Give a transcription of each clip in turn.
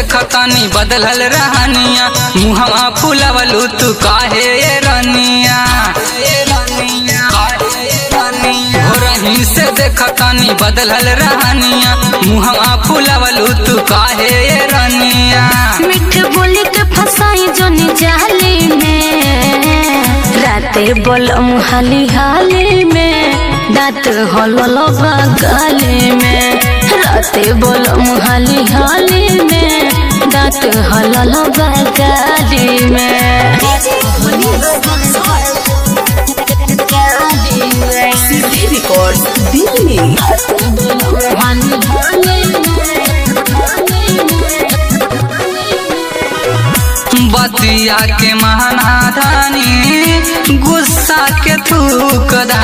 देखतानी बदलल रहनिया मुहवा फुलवलू तू काहे ये रनिया रही से देखतानी बदलल रहनिया मुहवा फुलवलू तू काहे ये रनिया मिठ बोली के फसाई जोनी जाली में राते बोलम हाली हाली में दांत हलल गाली में राते बोलम हाली हाली में दांत हलल गाली में CD Records Delhi. हाली हाली बतिया के महानाधानी गुस्सा के थूकदा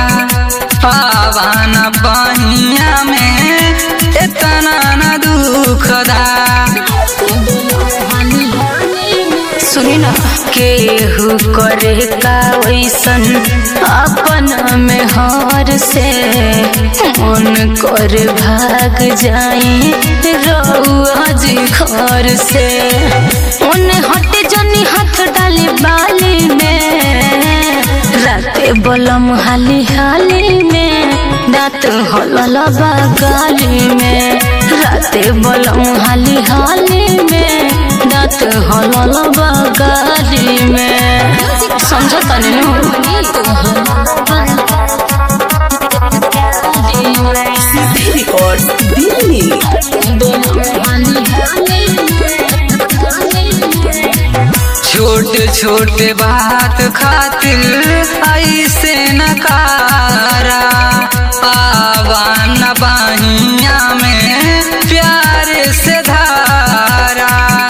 पावन बहिया में इतना न दुखदा सुनी ना केहू करे का वैसन अपन में हार से मन कर भाग जाई रउआ जी घर से उन हट जनी हाथ डाली बाली में राते बोलम हाली हाली में दांत हलल गाली में राते बोलम हाली हाली में दांत हलल गाली में समझ तनी CD Records Delhi. छोट छोट बात खातिर ऐसे नकारा पावन बहिया में प्यार से धारा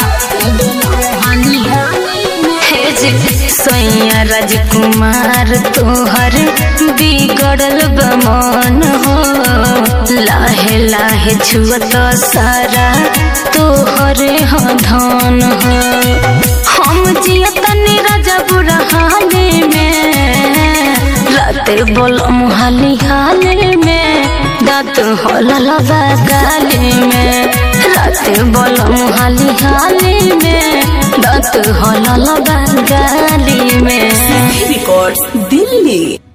हे जी सैया राजकुमार तोहर बिगड़ल बमन हो लाहे लाहे छुअत सारा तोहरे हो धन हो हम जियतनी राजा बुरा हाले में राते बोलम हाली हाले में दांत हलल गाली में राते बोलम हाली हाली में दांत हलल गाली में CD Records Delhi.